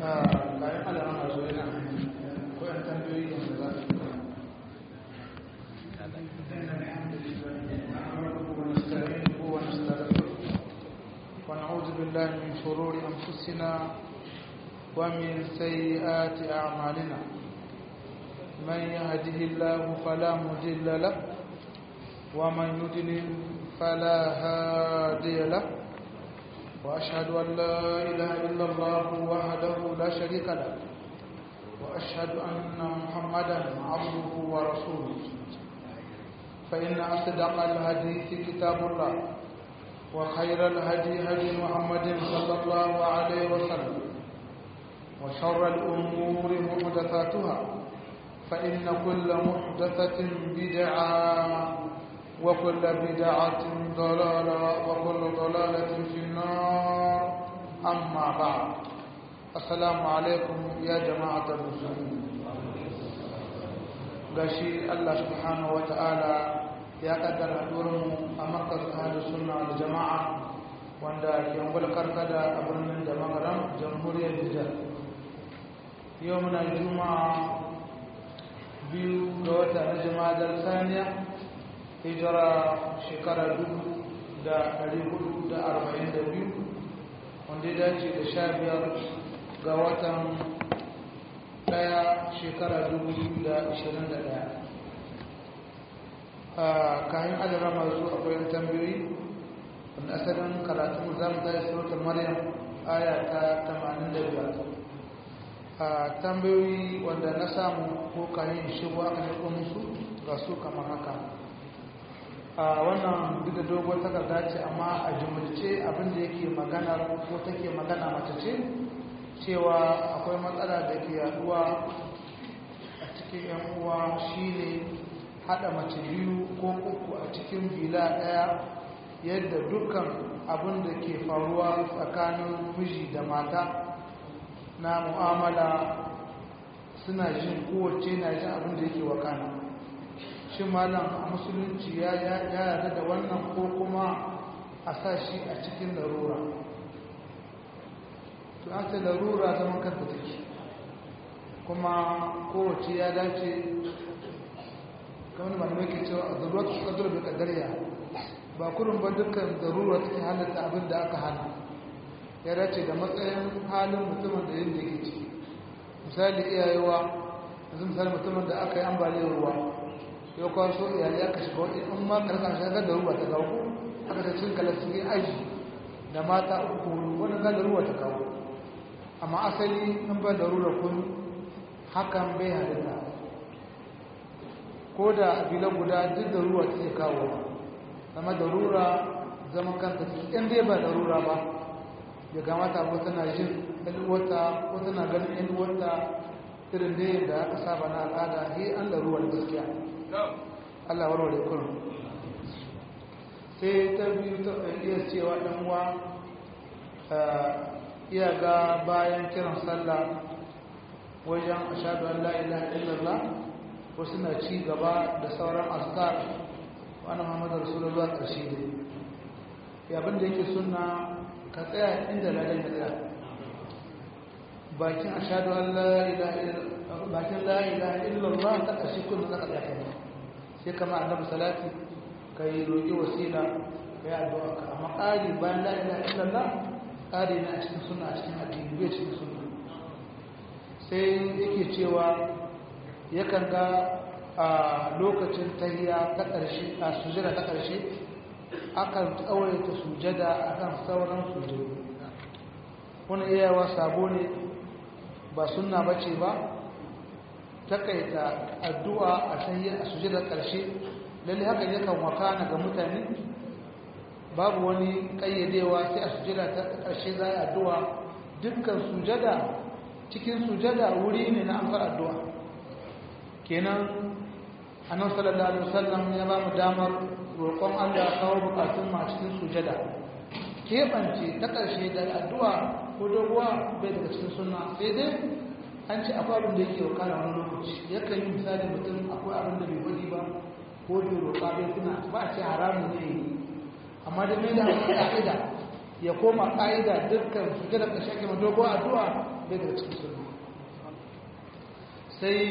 bayan alamun a zuwa yana ko yan tambayoyi yanzu za su ونعوذ بالله من شرور أنفسنا ومن سيئات أعمالنا من يهده الله فلا مضل له ومن يضلل فلا هادي له وأشهد أن لا إله إلا الله وحده لا شريك له وأشهد أن محمدا عبده ورسوله فإن أصدق الحديث كتاب الله وخير الهدي هدي محمد صلى الله عليه وسلم وشر الأمور محدثاتها فإن كل محدثة بدعة وكل بدعة ضلالة وكل ضلالة في النار أما بعد السلام عليكم يا جماعة المسلمين gashi Allah subhanahu wata'ala ya kaddara mu a makar ahlus sunna wal jama'a wanda ke ungul karkada a birnin da magaram jamhuriyar Nijar yau muna juma'a biyu ga wata na jama'ar saniya hijira shekara dubu da ɗari hudu da arba'in da biyu wanda ya dace da sha biyar ga watan ɗaya shekara dubu da ashirin da ɗaya a kayan adara masu akwai tambayoyi wanda asalin karatun za mu tashi surutar maryam aya ta tamanin da biyar a tambayoyi wanda na samu ko kayan shigo aka niko musu ga su kamar haka a wannan duk da dogon takarda ce amma a jumulce abinda yake magana ko take magana mace ce cewa akwai matsala da ke yaduwa a cikin yan uwa shine hada mace biyu ko uku a cikin bila daya yadda dukkan abin da ke faruwa tsakanin miji da mata na mu'amala suna jin kowace na jin abin da yake wakana shi malam a musulunci ya yarda da wannan ko kuma a sa shi a cikin larura to an ce larura zaman kanta take kuma kowace ya dace kamar malamai ke cewa a zaruwa ta kadar bai kadariya ba kurin ba dukkan zarura take halatta abin da aka hana ya dace da matsayin halin mutumin da yin da ke ciki misali iyayewa yanzu misali mutumin da aka yi ambaliyar ruwa yau kawo so iyali aka shiga wani in ma karkar shagar da ruwa ta kawo aka ta cin kalasiri aji da mata uku wani ga da ruwa ta kawo amma asali in ba da ruwa kun hakan bai halitta ko da abila guda duk da ruwa ta kawo zama da rura zama kanta in dai ba da rura ba ya kamata ko tana jin ɗalwata ko tana ganin ɗalwata irin da yadda aka saba na al'ada he an da ruwan gaskiya Allah warware kullum sai ta biyu ta iya cewa ɗan uwa iya ga bayan kiran sallah wajen ashadu an la'ilaha illallah wasu na ci gaba da sauran askar wani muhammadu rasulullah ƙarshe ne yabin da yake suna ka tsaya inda ladan ya tsaya bakin ashadu an la'ilaha illallah ta ƙarshe kullum za ka tsaya kai sai kama annabi salati ka yi roƙi wasila ka yi addu'a ka amma ƙari bayan la'ilaha illallah ƙari na cikin suna a cikin addini bai cikin suna sai yake cewa yakan ga a lokacin tahiya ta ƙarshe a sujada ta ƙarshe akan tsawaita sujada akan sauran sujadu wani iyawa sabo ne ba sunna bace ba takaita addu'a a tahiya a sujada ƙarshe lalle haka yakan wakana ga mutane babu wani ƙayyadewa sai a sujada ta ƙarshe za a addu'a dukkan sujada cikin sujada wuri ne na amsar addu'a kenan annan sallallahu alaihi wasallam ya ba mu damar roƙon Allah kawo bukatun ma cikin sujada keɓance ta ƙarshe da addu'a ko doguwa bai daga cikin sunna sai dai an ce akwai abin da yake wakana wani lokaci yakan yi misali mutum akwai abin da bai wani ba ko bai roƙa bai tuna ba a ce haramun ne amma da mai da ƙa'ida ya koma ƙa'ida dukkan fita da ƙashe ke madogo addu'a bai daga cikin sunna sai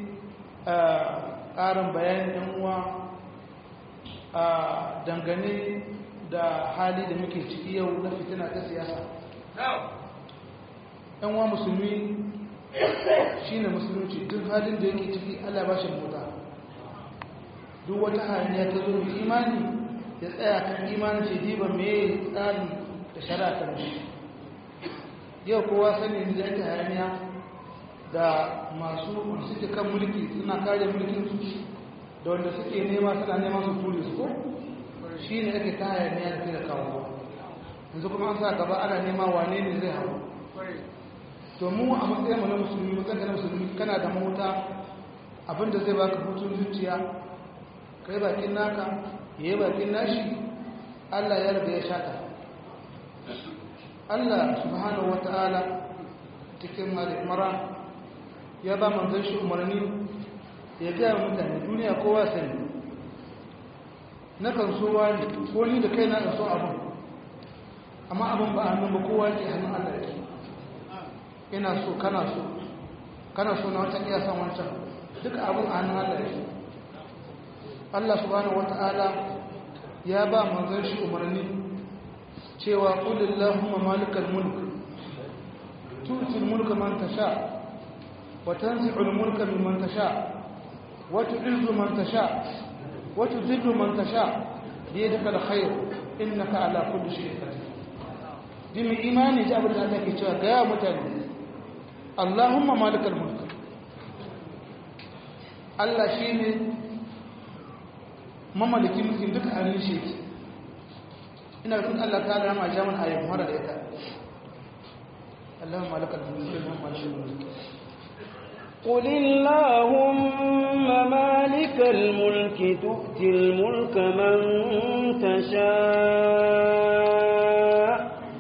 ƙarin bayanin yan uwa a dangane da hali da muke ciki yau na fitina ta siyasa yan uwa musulmi shi ne musulunci duk halin da yake ciki allah ba shi mota duk wata hanyar ta zo mai imani ya tsaya kan imanin ce diba mai tsari da shari'a ta mashi yau kowa sani da yake hayaniya da masu suke kan mulki suna kare mulkin su da wanda suke nema suna neman su tuli su ko shi ne ake ta hayaniya da da kawo yanzu kuma an sa gaba ana nema wane ne zai hau to mu a matsayin mu na musulmi matsayin na musulmi kana da mota abinda zai baka hutun zuciya kai bakin naka ya yi bakin nashi Allah ya riga ya shaka Allah subhanahu wata'ala cikin mara ya ba manzon shi umarni ya gaya mutane duniya kowa sani na kan so wani ko ni da kai na so abin amma abin ba hannun ba kowa ke hannun Allah ya ina so kana so kana so na wancan iya san wancan duka abin a hannun Allah ya Allah subhanahu wata'ala ya ba manzon shi umarni cewa qulillahumma malikal mulk tu'ti al-mulka man tasha wa tanzi'u al-mulka mimman tasha wa tu'izzu man tasha wa tudhillu man tasha bi yadika al-khayr innaka ala kulli shay'in qadir dimi imani ji abin da Allah ke cewa ga ya mutane Allahumma malikal mulk Allah shine mamallaki mulkin duka hannun shi yake ina rukun Allah ta da rama jaman ayyukan mara da ita Allahumma malakal mulki wa malikal mulki قل اللهم مالك الملك تؤتي الملك من تشاء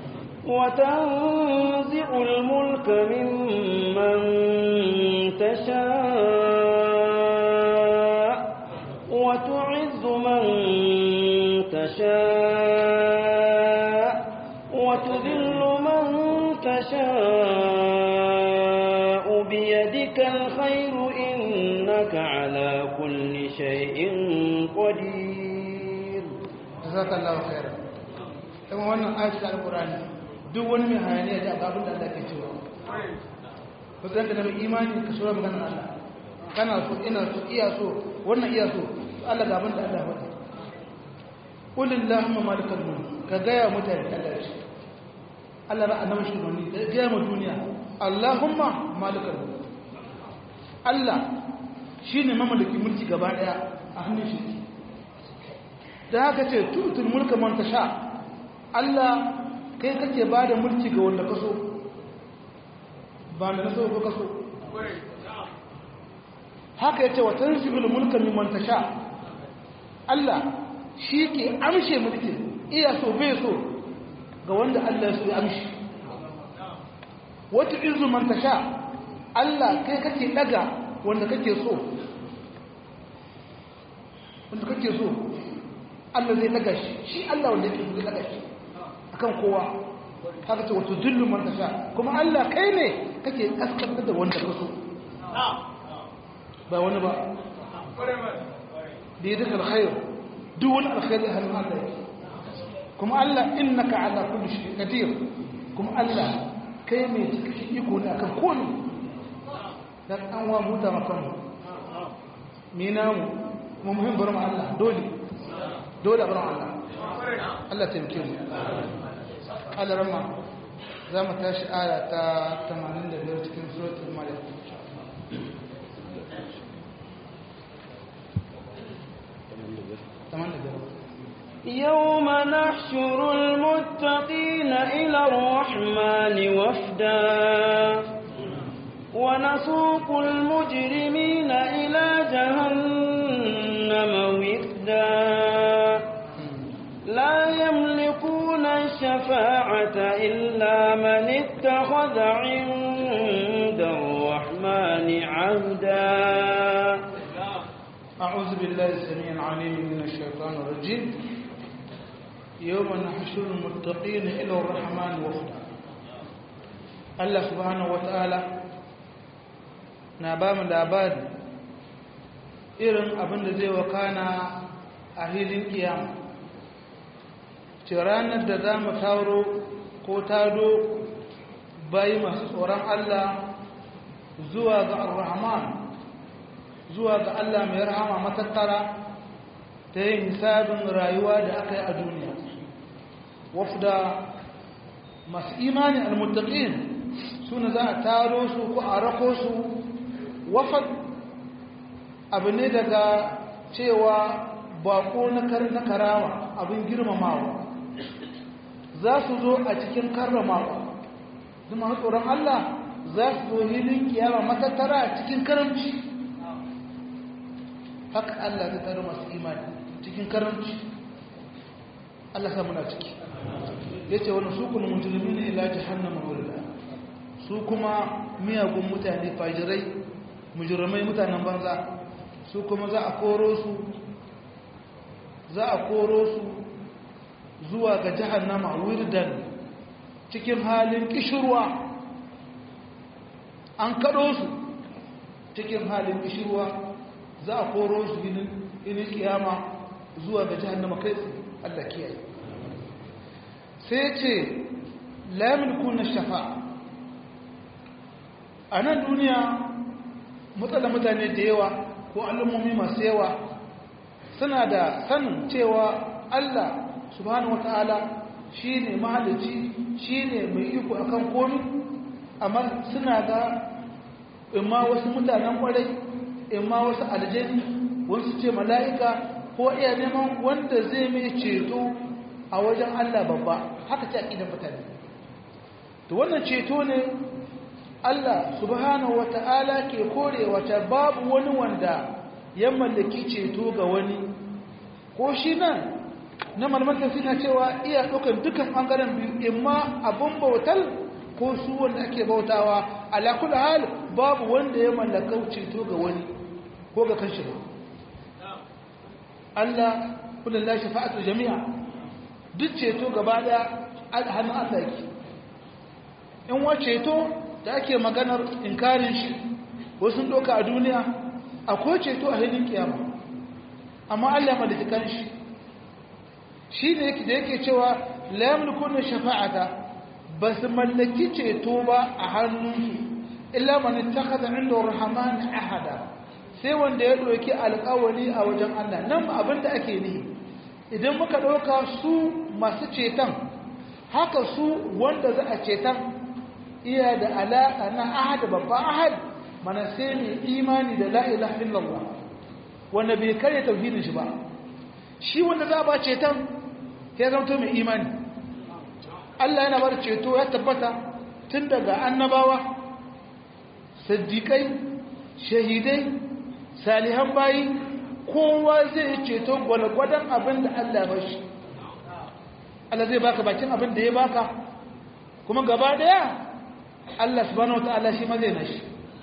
وتنزع الملك ممن تشاء وتعز من تشاء وتذل من تشاء بيدك الخير إنك على كل شيء قدير جزاك الله خيرا kuma wannan ayatul alqur'ani duk wani mai hayaniya da ababin da Allah ke cewa ko zan da mai imani ka sura magana Allah kana so ina so iya so wannan iya so Allah ga abin da Allah ya faɗa qul illahumma malikal mulk ka ga ya mutane Allah shi Allah ba annabi shi wani ga ya mu duniya Allahumma malikal mulk Allah shine mamallaki mulki gaba daya a hannun shi da haka ce tutul mulka man tasha Allah kai kake bada mulki ga wanda kaso ba da naso ko kaso haka yace wa tansibul mulka mimman tasha Allah shi ke amshe mulki iya so bai so ga wanda Allah ya so ya amshi wata izu man tasha Allah kai kake daga wanda kake so wanda kake so Allah zai daga shi shi Allah wanda yake zai daga shi akan kowa haka ce wato dillu man tasha kuma Allah kai ne kake kaskantar da wanda ka so ba wani ba da yi duka alkhair duk wani alkhairi hannun Allah yake kuma Allah innaka ala kulli shay'in qadir kuma Allah kai mai cikakken iko ne akan komai dan an wa muta makan mu ni namu kuma muhim bar mu Allah dole dole bar mu Allah Allah taimake mu Allah rama za mu tashi aya ta 85 cikin suratul maryam يوم نحشر المتقين إلى الرحمن وفدا ونسوق المجرمين إلى جهنم وفدا لا يملكون الشفاعة إلا من اتخذ عند الرحمن عهدا أعوذ بالله السميع العليم من الشيطان الرجيم yawma nahshurul muttaqina ila ar-rahman wafda Allah subhanahu wataala na ba mu labari irin abin da zai wakana a hilin kiyama ce ranar da za mu taro ko tado bayi masu tsoron Allah zuwa ga ar-rahman zuwa ga Allah mai rahama matattara ta yin hisabin rayuwa da aka yi a duniya wafda masu imani al-muttaqin suna za a taro su ko a rako su wafad abu ne daga cewa bako na karawa abin girmamawa za su zo a cikin karramawa zama tsoron Allah za su zo hilin kiyama matattara a cikin karamci haka Allah ta taro masu imani cikin karamci Allah sa muna ciki ya ce wani su kuna mujirmi ne ila jihannama wurda su kuma miyagun mutane fajirai mujirmai mutanen banza su kuma za a koro su za a koro su zuwa ga jahannama wirdan cikin halin kishirwa an kaɗo su cikin halin kishirwa za a koro su inin kiyama zuwa ga jahannama kai Allah kiyaye sai ce lamin kuna shafa a nan duniya matsala mutane da yawa ko al'ummomi masu yawa suna da sanin cewa Allah subhanahu wata'ala shi ne mahalici shi ne mai iko akan komi amma suna ga imma wasu mutanen kwarai imma wasu aljani wasu ce mala'ika ko iya neman wanda zai mai ceto a wajen Allah babba haka ce aƙidan mutane to wannan ceto ne Allah subhanahu wata'ala ke kore wata babu wani wanda ya mallaki ceto ga wani ko shi nan na malmantar suna cewa iya ɗaukar dukan ɓangaren biyu imma abin bautar ko su wanda ake bautawa alakul hal babu wanda ya mallaka ceto ga wani ko ga kanshi ba Allah kullum la shafa'atu jami'a duk ceto gaba daya hannun Allah yake in wa ceto da ake maganar inkarin shi wasu doka a duniya akwai ceto a hannun kiyama amma Allah mallaki kanshi shi ne yake da yake cewa la yamlikuna shafa'ata basu mallaki ceto ba a hannunsu illa man ittakhadha 'inda ar-rahman ahada sai wanda ya doki alƙawari a wajen Allah nan abinda ake nihi idan muka ɗauka su masu ceton haka su wanda za a ceton iya da alaƙa na ahad babban ahad mana sai mai imani da la'ila illallah wanda bai karya tauhidin shi ba shi wanda za a ba ceton ya zamto mai imani Allah yana bar ceto ya tabbata tun daga annabawa saddiƙai shahidai salihan bayi kowa zai ceto gwalgwadon abin da Allah ba shi Allah zai baka bakin abin da ya baka kuma gaba daya Allah subhanahu wataala shi ma zai nashi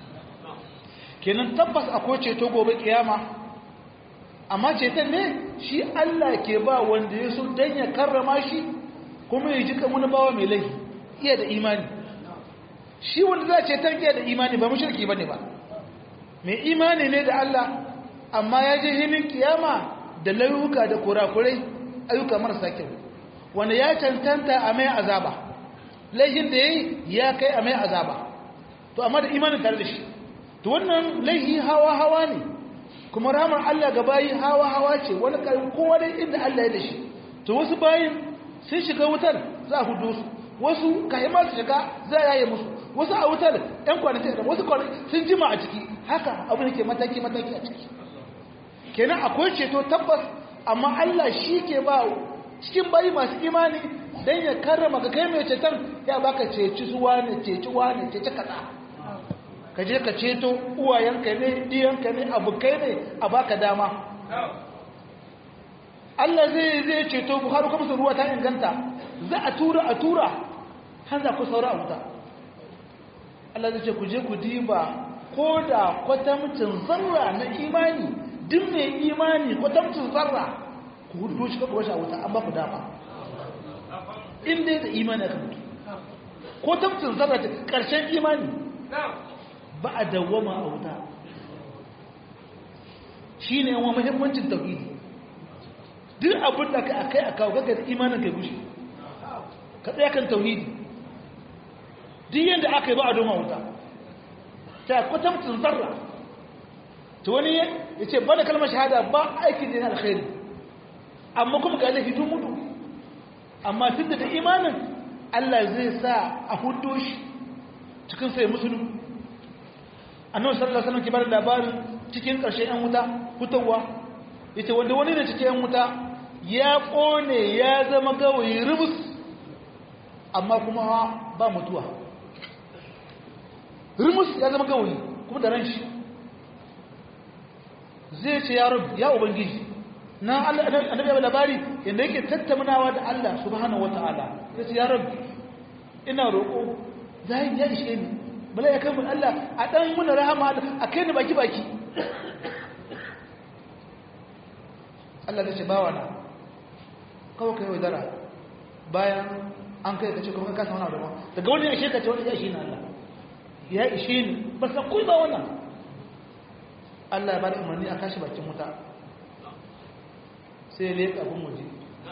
kenan tabbas akwai ceto gobe kiyama amma ceton ne shi Allah ke ba wanda ya so dan ya karrama shi kuma ya ji kan wani bawa mai laifi iya da imani shi wanda za a ceton iya da imani ba mushriki bane ba mai imani ne da Allah amma ya je hinin kiyama da layuka da kurakurai ayyuka marasa kyau wanda ya cancanta a mai azaba laifin da ya yi ya kai a mai azaba to amma da imanin tare da shi to wannan laifi hawa-hawa ne kuma ramar Allah ga bayi hawa-hawa ce wani karin kowa dai inda Allah ya da shi to wasu bayin sun shiga wutar za a hudu su wasu kahimar su shiga za a yaye musu wasu a wutar ɗan kwanaki da wasu kwanaki sun jima a ciki haka abu ne ke mataki-mataki a ciki kenan akwai ceto tabbas amma Allah shi ke ba cikin bayi masu imani don ya karrama ga kai mai ceton ya baka ceci suwa ne ceci wane ceci kaza ka je ka ceto uwayenka ne diyanka ne abokai ne a baka dama Allah zai zai ceto buhari kuma su ruwa ta inganta za a tura a tura har za ku saura a wuta Allah zai ce ku je ku diba ko da kwatamcin zarra na imani duk mai imani kwatamcin zarra ku hudu shi kaɓa washe a wuta an ba ku dama in dai da imani aka mutu ko tamtin zarra ta ƙarshen imani ba a dawwama a wuta shi ne yawan muhimmancin tauhidi duk abin da ka akai a kawo gaga da imanin kai gushe ka tsaye kan tauhidi duk yadda aka yi ba a doma wuta ta kwatamtin zarra ta wani ya ce ba da kalmar shahada ba aikin da yana alkhairi amma kuma ga laifi tun mutu amma tun da imanin Allah zai sa a hudo shi cikin sai musulun annabi sallallahu alaihi wasallam ke bada labarin cikin ƙarshen yan wuta fitowa yace wanda wani ne cikin yan wuta ya kone ya zama gawayi rubus amma kuma ba mutuwa rubus ya zama gawayi kuma da ran shi zai ce ya rabu ya ubangiji na Allah annabi ya labari yanda yake tattaunawa da Allah subhanahu wataala zai ce ya rabu ina roƙo zai ya ishe ni bala ya kai mun Allah a dan muna rahama a kai ni baki baki Allah zai ce bawa na kawai kai wadara bayan an kai ka ce kuma ka sauna da ba daga wani ya ishe ka ce wani ya ishe ni Allah ya ishe ni ba san kuyi ba wannan Allah ya bada umarni a kashi bakin wuta sai ya leƙa abin waje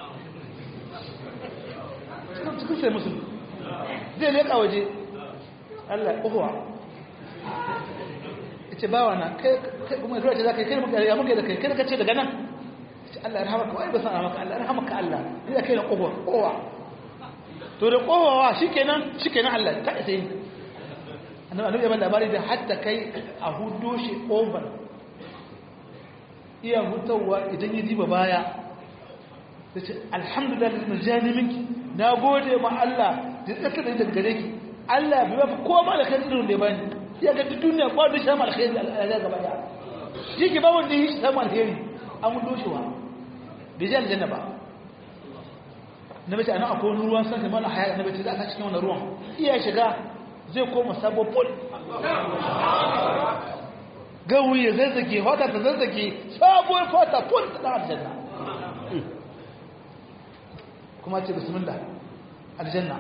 cikin sai musulmi zai leƙa waje Allah uhuwa ce bawa na kai kuma zuwa ce za ka yi kai muka ya muka da kai kai ka ce daga nan ce Allah ya rahama ka wai ba san maka Allah ya rahama ka Allah ni da kai na uhuwa uhuwa to da uhuwa shikenan shikenan Allah ta isa yi annabi annabi ya bada labari da hatta kai a hudo shi over iya hutawa idan ya diba baya ta ce alhamdulillah da jani minki na gode ma Allah da tsaka da daga gare ki Allah bai ba ko ba da kan irin da ya bani ya ga duniya ko da shi ma alkhairi Allah gaba da shi ke ba wanda shi samu alkhairi an mun doshewa bai ji aljanna ba na bace anan akwai wani ruwan san kamar haya na bace za ka cikin wannan ruwan iya shiga zai koma sabo pol gawi ya zazzage fata ta zazzage sabuwar fata pol ta dan aljanna kuma ce bismillah aljanna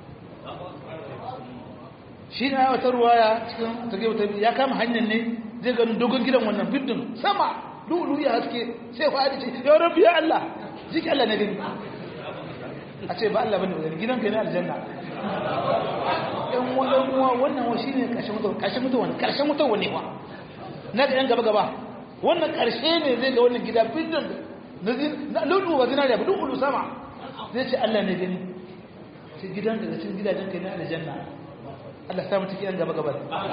shi ne wata ruwaya cikin take wata ya kama hanyar ne zai ganin dogon gidan wannan bidin sama lulu ya haske sai ku ce ya rabbi ya Allah jiki Allah ne gani a ce ba Allah bane gani gidan kai ne aljanna yan wannan uwa wannan wa shine karshen mutuwa karshen mutuwa ne karshen mutuwa ne wa na ga yan gaba gaba wannan karshe ne zai ga wannan gida bidin na lulu ba zinariya ba lulu sama zai ce Allah ne gani sai gidan daga cikin gidajen kai ne aljanna Allah samu ciki yan gaba gaba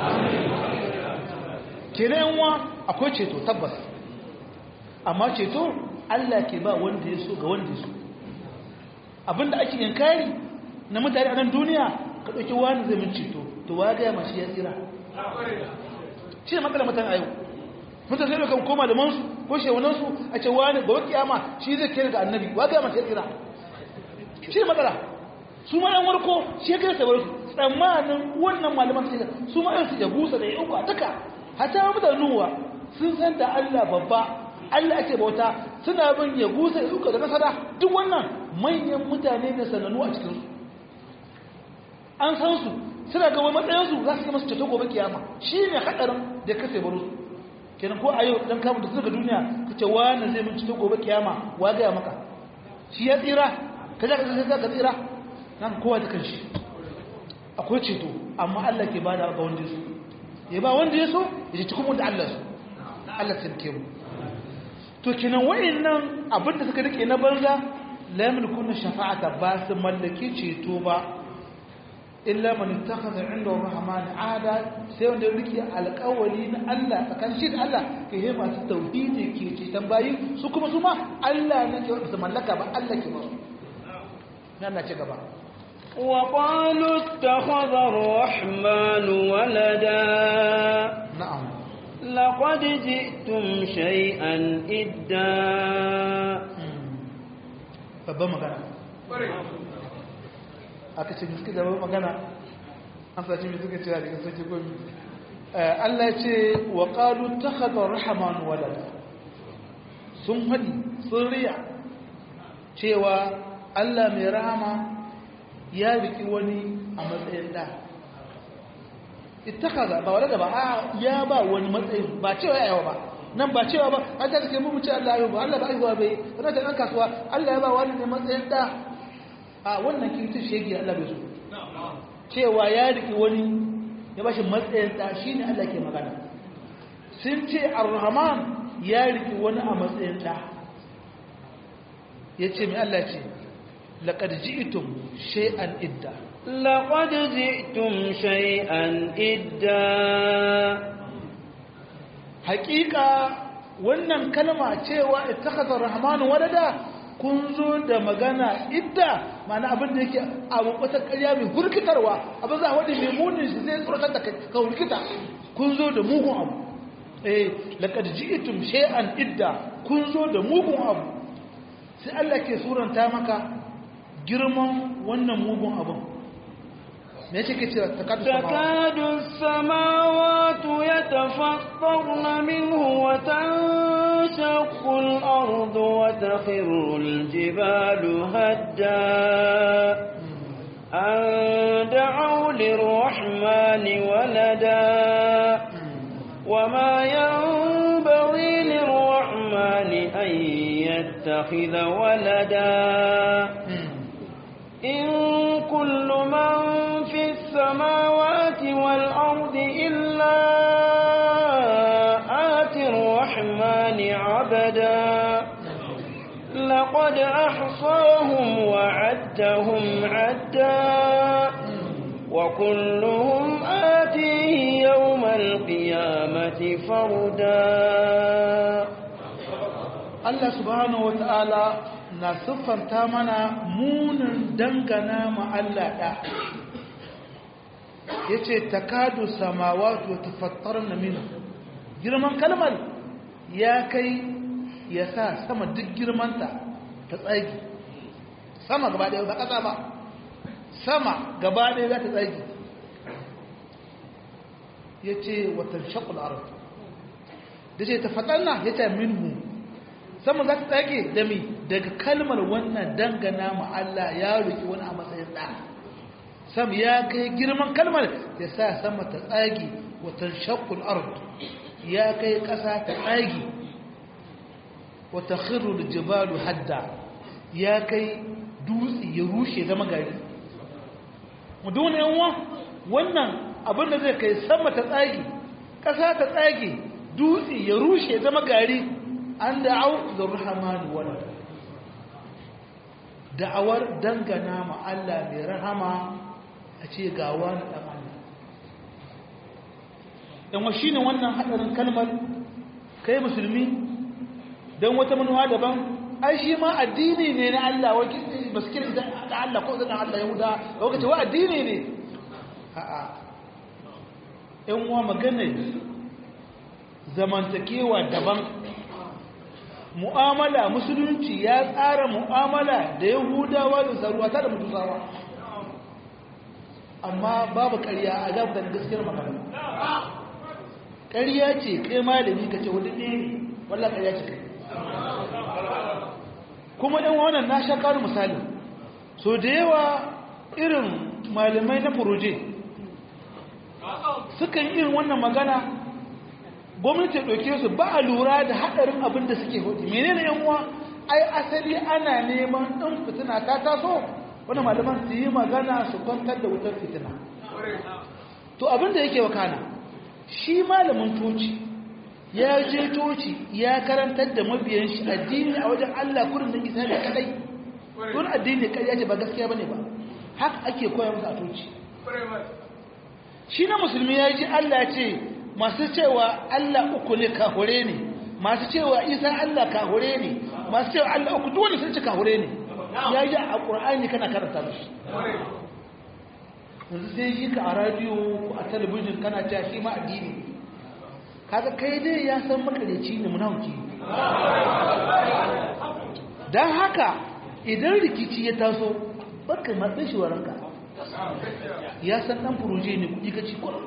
kenan wa akwai ceto tabbas amma ceto Allah ke ba wanda ya so ga wanda ya so abinda ake yankari na mutane a nan duniya ka ɗauki wani zai min ceto to wa gaya mashi ya tsira shi ne matsalar mutane a yau mutane zai kan koma da mansu ko shewanansu a ce wani ga wakiyama shi zai kere ga annabi wa gaya mashi ya tsira shi ne matsala su ma yan warko shi ya kere sabar su tsammanin wannan malaman su su ma su ya busa da ya uku a duka hata mutane nuwa sun san da Allah babba Allah ake bauta suna bin ya gusa ya uku da nasara duk wannan manyan mutane ne sanannu a cikinsu an san su suna ga wani matsayinsu za su yi masu ceto gobe kiyama shi ne haɗarin da ka sai baro su kenan ko a yau dan kamun da su daga duniya ka ce wani zai min ceto gobe kiyama wa gaya maka shi ya tsira ka za ka zai ka tsira nan kowa da kan shi akwai ceto amma Allah ke ba da ga wanda ya so ya ba wanda ya so ya ce cikin wanda Allah so Allah tsirke mu to kenan wayannan abin da suka rike na banza la yamlikuna shafa'ata ba su mallaki ceto ba illa man ittakhadha 'inda ar-rahman 'ada sai wanda ya rike alƙawari na Allah tsakanin shi da Allah ke yi masu tauhidi ke ce tambayi su kuma su ma Allah ne ke su mallaka ba Allah ke ba su nan na ci gaba وقالوا اتخذ الرحمن ولدا na'am لقد جئتم شيئا إدا babban magana aka ce miski da babban magana an sace mai suka ce a cikin sarki gomi Allah ya ce wa ƙalu ta haɗa rahaman walada sun haɗi sun riya cewa Allah mai rahama ya riki wani a matsayin da ittakaza ba wala ba a ya ba wani matsayin ba cewa yawa ba nan ba cewa ba an ta take mu ce Allah ya ba Allah ba aiwa bai kana ta dan kasuwa Allah ya ba wani ne matsayin da a wannan kirtin shege Allah bai so cewa ya riki wani ya bashi matsayin da shine Allah ke magana sun ce ar-rahman ya riki wani a matsayin da yace mai Allah ce laqad ji'tum shay'an idda لقد جئتم شيئا إدا hakika wannan kalma cewa ittakhadha ar-rahmanu walada kun zo da magana idda mana abin da yake abu wata ƙarya mai hurkitarwa abin za a wadda mai munin shi zai tsoratar da ka hurkita kun zo da mugun abu eh laqad ji'tum shay'an idda kun zo da mugun abu sai Allah ke suranta maka girman wannan mugun abun me yake ke cewa takaddu تكاد السماوات يتفطرن منه وتنشق الأرض وتخر الجبال هدا أن دعوا للرحمن ولدا وما ينبغي للرحمن أن يتخذ ولدا إن كل من في السماوات والأرض إلا آتي الرحمن عبدا لقد أحصاهم وعدهم عدا وكلهم آتيه يوم القيامة فردا Allah subhanahu wata'ala na siffanta mana munin dangana ma Allah ɗa ya ce takadu samawatu tafattar na minu girman kalmar ya kai ya sa sama duk girmanta ta tsagi sama gaba ɗaya ba ƙasa ba sama gaba ɗaya za ta tsagi ya ce watan shakul arab da ce tafattar na ya ce minhu sama za ta tsage da mi daga kalmar wannan dangana ma Allah ya roki wani a matsayin da sam ya kai girman kalmar ya sa sama ta tsage watan shaqqul ard ya kai kasa ta tsage wata khirru jibalu hadda ya kai dutse ya rushe zama gari mu dole yanwa wannan abin da zai kai sama ta tsage kasa ta tsage dutse ya rushe zama gari an da'au da rahamanu walada da'awar dangana ma Allah mai rahama a ce ga wani ɗan Allah yan wa shine wannan haɗarin kalmar kai musulmi don wata manuwa daban ai shi ma addini ne na Allah wa ba su kira da Allah ko zan Allah yahuda da wakace wa addini ne a'a yan wa magana zamantakewa daban mu'amala musulunci ya tsara mu'amala da yahudawa da zaruwata da mutusawa amma babu ƙarya a gabata da gaskiyar magana ƙarya ce kai malami ka ce wadda ne walla ƙarya ce kai kuma ɗan wannan na sha ƙaru misali so da yawa irin malamai na furoje sukan irin wannan magana gwamnati ɗauke su ba a lura da haɗarin abin da suke hudu menene yan uwa ai asali ana neman ɗin fitina ta taso wani malaman su yi magana su kwantar da wutar fitina to abin da yake wakana shi malamin toci ya je toci ya karantar da mabiyan shi addini a wajen Allah kurin da isa da kadai don addini kai ce ba gaskiya bane ba haka ake koya musu a toci shi na musulmi ya ji Allah ce masu cewa Allah uku ne kahure ne masu cewa Isa Allah kahure ne masu cewa Allah uku dole sun ci kahure ne ya ji a Qur'ani kana karanta mishi yanzu sai shi ka a radio ko a talabijin kana cewa shi ma addini kaga kai dai ya san makareci ne munafiki dan haka idan rikici ya taso barka matsayin shi waranka ya san dan furoje ne kudi ka ci kwallo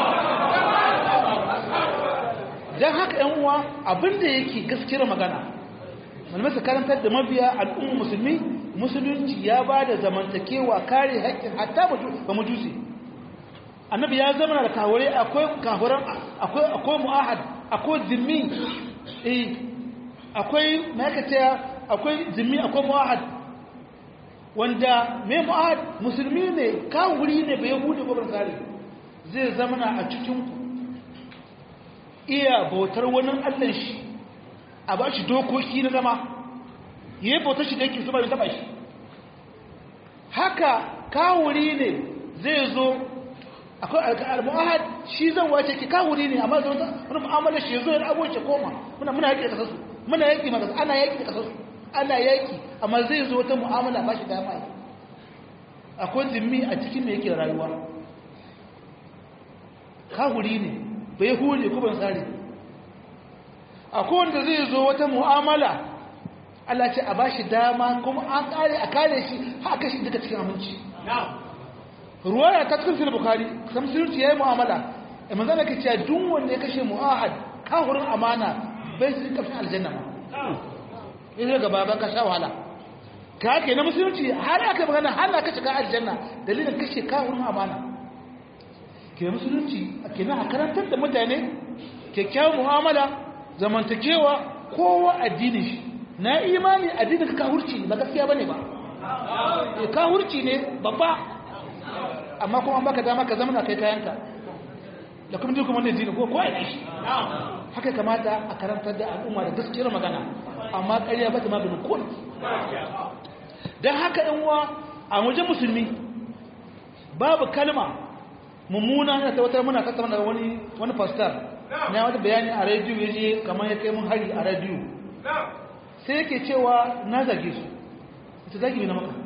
don haka yan uwa abinda yake gaskiyar magana malamai su karantar da mabiya al'umma musulmi musulunci ya ba da zamantakewa kare haƙƙin hatta ba majusi annabi ya zama da kawure akwai kafuran akwai akwai mu'ahad akwai zimmi eh akwai ma'aikata akwai zimmi akwai mu'ahad wanda mai mu'ahad musulmi ne kawuri ne bai bude gobar tsari zai zama a cikin ku iya bautar wani allan shi a ba shi dokoki na zama yi bautar shi da yake su ba taba shi haka kawuri ne zai zo akwai al-mu'ahad shi zan wace ki kawuri ne amma zai wani mu'amala shi zo ya abuce koma muna muna yaki da kasasu muna yaki ma ana yaki da kasasu ana yaki amma zai zo wata mu'amala ba shi dama akwai zimmi a cikin me yake rayuwa kawuri ne bai hule ko ban tsari akwai wanda zai zo wata mu'amala Allah ce a bashi dama kuma an kare a kare shi haka shi duka cikin aminci ruwaya ta cikin sahih bukhari sam sirri yayi mu'amala eh manzo ne kace duk wanda ya kashe mu'ahad kafirin amana bai su kafin aljanna ma in ga baba ka sha wahala ka ke na musulunci har aka magana har ka shiga aljanna dalilin kashe kafirin amana ke musulunci kenan a karantar da mutane kyakkyawan mu'amala zamantakewa kowa addinin shi na imani addinin ka kahurci ba gaskiya bane ba eh kahurci ne babba amma kuma an baka dama ka zama na kai kayanka da kuma duk wannan dini ko ko ai shi haka kamata a karantar da al'umma da gaskiyar magana amma ƙarya ba ta maganin ko dan haka ɗan uwa a wajen musulmi babu kalma mummuna na tabbatar muna tattauna da wani wani pastor na wata bayani a rediyo ya je kamar ya kai mun hari a rediyo sai yake cewa na zage su ita zagi na maka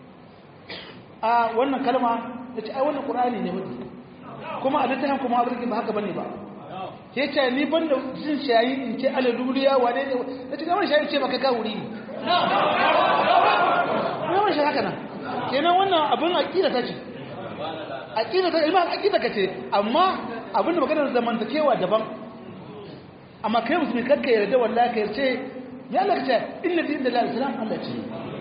a wannan kalma da ce ai wannan ƙur'ani ne mutu kuma a littafin kuma abin ba haka bane ba ke ce ni ban da jin shayi in ce alaluliya wane ne da ce kamar shayi ce maka ka wuri ne yawan shi haka nan kenan wannan abin aƙida ta ce aƙida ta ilma aƙida ka ce amma abin da maganar zamantakewa daban amma kai musulmi kakka yarda wallahi ka yarce ya Allah ka ce inna din da la islam Allah ce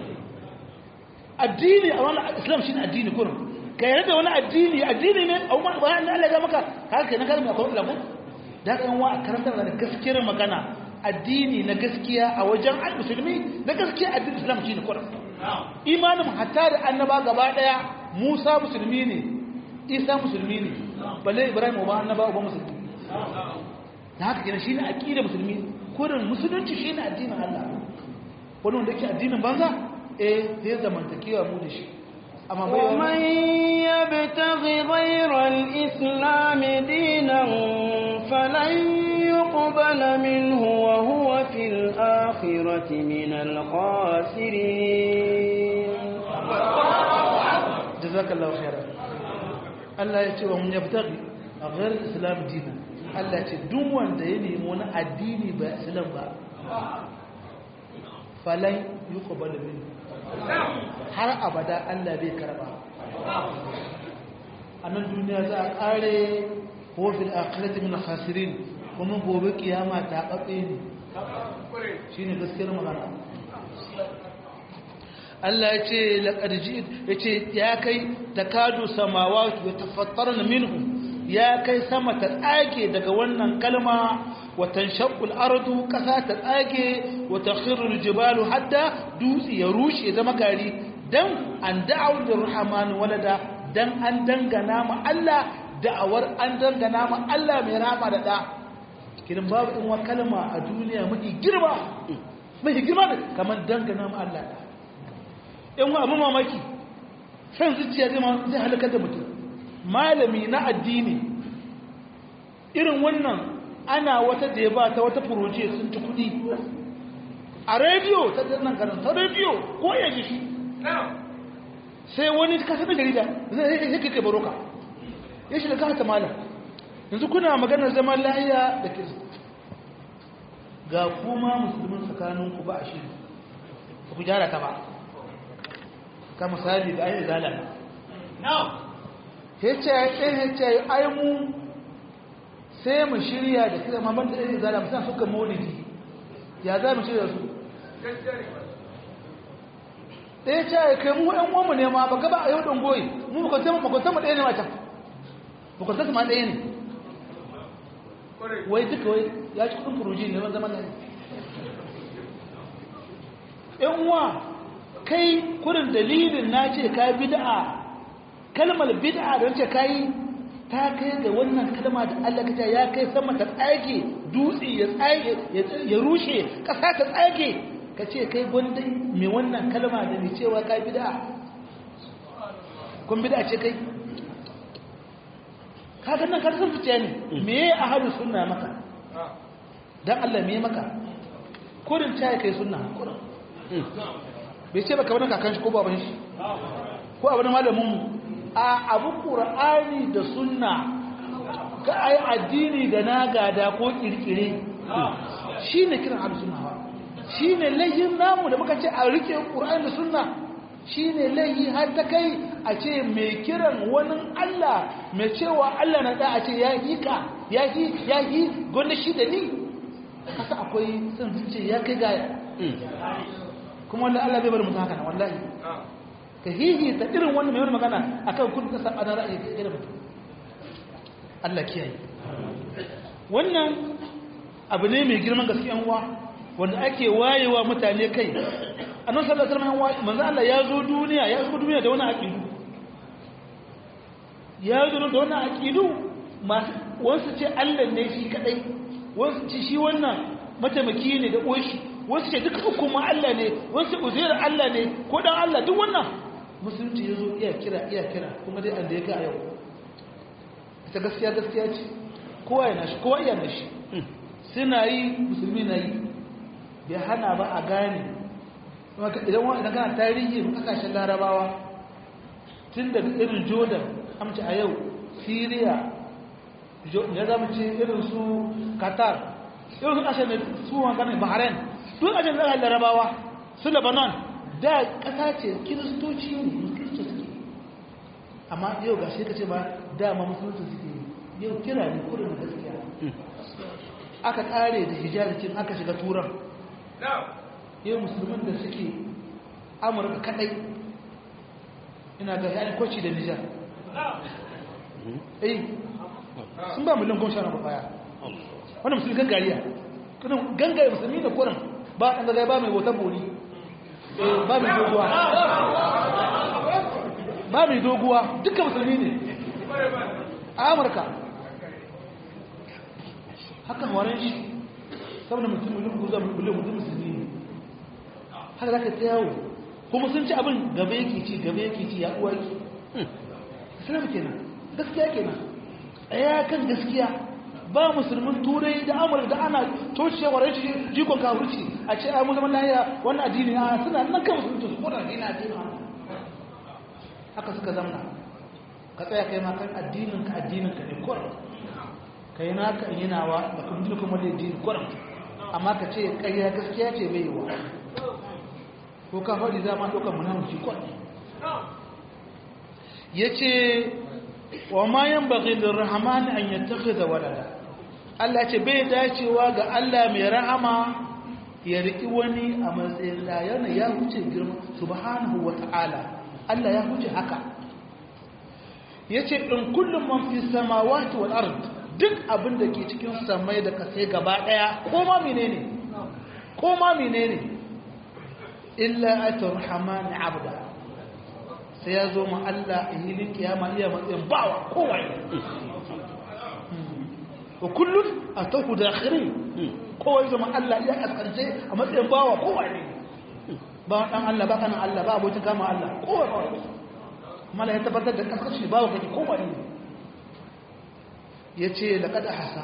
addini a wani islam shine addini kurum ka yarda wani addini addini ne a wani bayan da Allah ya maka haka kenan kalmar akwai lagu da kan wa karantar da gaskiyar magana addini na gaskiya a wajen al-musulmi na gaskiya addinin islam shine kurum imanin hatta da annaba gaba daya Musa musulmi ne Isa musulmi ne balle Ibrahim ba annaba ba musulmi da haka kenan shine aqida musulmi kurin musulunci shine addinin Allah wani wanda yake addinin banza eh zai zamantakewa mu da shi amma bai ومن يبتغ غير الإسلام دينا فلن يقبل منه وهو في الآخرة من الخاسرين jazakallahu khairan Allah ya ce wa mun yabtaghi ghayr islam dinan Allah ya ce duk wanda ya nemi wani addini ba islam ba falan yuqbal minhu har abada Allah bai karba a nan duniya za a kare ko fil akhirati min khasirin kuma gobe kiyama ta batse ne shine gaskiyar magana Allah ya ce laƙarji ya ce ya kai ta kado samawa ya tafattar minhu ya kai sama ta tsage daga wannan kalma watan shakul ardu ƙasa ta tsage wata khirul jibalu hadda dutse ya rushe zama gari dan an da'awar da ruhamanu walada dan an dangana ma Allah da'awar an dangana ma Allah mai rama da da kirin babu in wa kalma a duniya mafi girma mafi girma kamar dangana ma Allah da yan wa abin mamaki san zuciya zai halakar da mutum malami na addini irin wannan ana wata jeba ta wata furoce sun ci kudi a rediyo ta nan karin ta rediyo ko ya ji shi sai wani kasa da jarida zai yi kai baroka ya shi da kasa malam yanzu kuna maganar zaman lahiya da kirista ga kuma musulmin tsakaninku ba a shi ku gyara ta ba ka misali da ayi zalama hece hece ai mu sai mu shirya da kira mamman da ayi zalama sai suka maulidi ya za mu shirya su ɗaya ce ya kai mu ɗan uwanmu ne ma ba gaba a yau ɗan goyi mu makwanta mu ɗaya ne mata makwanta su ma ɗaya ne wai duka wai ya ci kudin furuji ne wani zaman nan ‘yan uwa kai kurin dalilin na ce ka bid'a kalmar bid'a don ce ka yi ta kai ga wannan kalma da Allah ka ya kai sama ta tsage dutse ya tsage ya rushe ƙasa ta tsage ka ce kai gwanda mai wannan kalma da mai cewa ka bid'a kun bid'a ce kai kaga nan karsan zuciya ne me ya ahadu sunna maka dan Allah me maka kurin ta kai sunna kurin bai ce baka wani kakan shi ko baban shi ko abin malamin mu a abu qur'ani da sunna ka ai addini da na gada ko kirkire shine kiran ahadu sunna ba shine layin namu da muka ce a rike qur'ani da sunna shine layi har ta kai a ce mai kiran wani Allah mai cewa Allah na da a ce ya yi ka ya yi ya yi gwanda shi da ni kasa akwai sun zuce ya kai gaya kuma wanda Allah bai bari mutum haka na wallahi ka hihi ta irin wanda mai wani magana akan kun ka saba na ra'ayi kai da mutum Allah kiyaye wannan abu ne mai girman gaskiyan uwa wanda ake wayewa mutane kai annabi sallallahu alaihi wasallam manzo Allah ya zo duniya ya zo duniya da wani aqidu ya zo da wani aqidu masu wasu ce Allah ne shi kadai wasu ce shi wannan mataimaki ne da uwashi wasu ce duka uku ma Allah ne wasu uzair Allah ne ko dan Allah duk wannan musulunci ya zo iya kira iya kira kuma dai anda ya ga yau ita gaskiya gaskiya ce kowa yana shi kowa iya shi suna yi musulmi na yi bai hana ba a gane idan wani idan kana tarihi kasashen larabawa tun da irin jordan amci a yau syria ya zama ce irin su qatar irin su kasashen su wanganin bahrain duk kasashen kasashen larabawa su lebanon da kasa ce kiristoci ne kiristo suke amma yau ga shi ka ce ba dama musulunci suke yau kira ne kurin gaskiya aka kare da hijabikin aka shiga turan yau musulman da suke amurka kadai ina ga yayin kwaci da nijar eh sun ba miliyan goma sha na baya wanda musulmi gangariya kudin gangare musulmi da kuran ba a ɗan ba mai wata bori ba mai doguwa ba mai doguwa dukkan musulmi ne a amurka hakan waran shi saboda mutum miliyan guza miliyan mutum musulmi ne haka zaka ta yawo kuma sun ci abin gaba yake ci gaba yake ci ya uwa ki islam kenan gaskiya kenan tsaya kan gaskiya ba musulmin turai da amurka da ana toshewa rashin jikon kafirci a ce ai mu zaman lahiya wannan addini a suna nan kan musulunci su kodan addini addini haka suka zamna ka tsaya kai ma kan addinin ka addinin ka ne kurin kai naka in yinawa da kuma dukkan wanda addini kurin amma ka ce ƙarya gaskiya ce bai yi wa ko ka faɗi za ma ɗaukar munafiki kwan ya ce wa ma yan baƙi da rahamani an yattaka da walada Allah ce bai dacewa ga Allah mai rahama ya riƙi wani a matsayin da yana ya huce girma subhanahu wa ta'ala Allah ya huce haka ya ce in kullum man fi samawati wal ard duk abin da ke cikin samai da kasai gaba ɗaya ko ma menene ko ma menene illa atar hamani abda sai ya zo ma Allah a hilin kiyama iya matsayin bawa kowai wa kullum a tahu da akhirin kowai zama Allah ya kaskance a matsayin bawa kowai ba dan Allah ba kanan Allah ba abokin kama Allah kowai kowai mala ya tabbatar da kaskanci bawa kake kowai ya ce laƙad hasa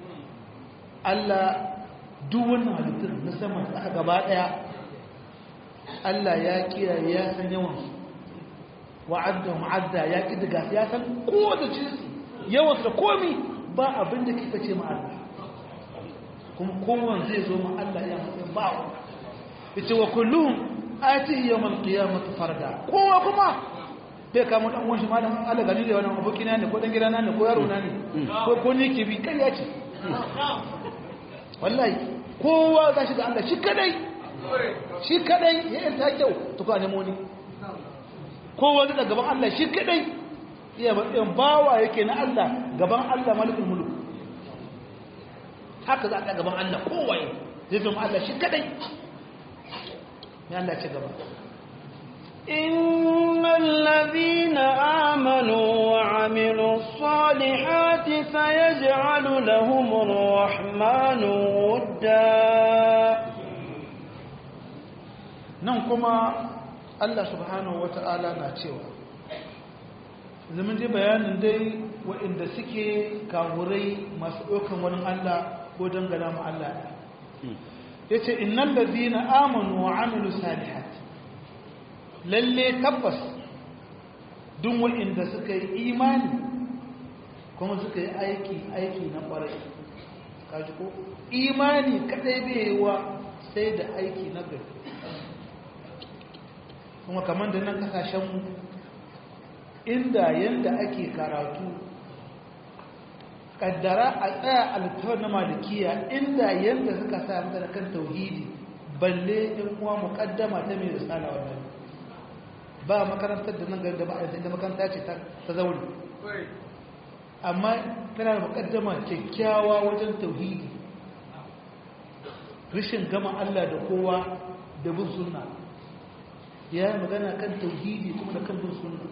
Allah duk wannan halittun na sama da aka gaba ɗaya Allah ya kiyaye ya san yawan wa'adda ma'adda ya kidiga ya san kowace jinsi yawan da komi ba abin da kika ce ma Allah kuma kowan zai zo ma Allah ya matsayin bawa yace wa kulluhum atihi yawmal qiyamati farda kowa kuma bai kama dan uwan shi ma dan Allah gani da wannan abokina ne ko dan gidana ne ko yaro na ne ko ko ni ke bi kariya ce wallahi kowa za shi ga Allah shi kadai shi kadai ya yi ta kyau to ka nemo ni kowa zai gaban Allah shi kadai iya matsayin bawa yake na Allah gaban Allah malikul mulk haka za a gaban Allah kowa zai zama Allah shi kadai ya Allah ce gaba إن الذين آمنوا وعملوا الصالحات سيجعل لهم الرحمن ودا nan kuma Allah subhanahu wata'ala na cewa zaman dai bayanin dai waɗanda suke kawurai masu ɗaukan wani Allah ko dangana mu Allah ya ce innan lazina amanu wa amilu salihat lalle tabbas duk waɗanda suka yi imani kuma suka yi aiki aiki na ƙwarai kaji ko imani kadai bai yi wa sai da aiki na gari kuma kamar da nan kasashenmu inda yanda ake karatu kaddara a tsaya alfawar na malikiya inda yanda suka sa mata kan tauhidi balle in kuma mukaddama ta mai risala wannan ba makarantar da nan gari da ba a yanzu makaranta ce ta zaune amma tana da mukaddama kyakkyawa wajen tauhidi rashin gama Allah da kowa da bin sunna ya yi magana kan tauhidi kuma da kan bin sunna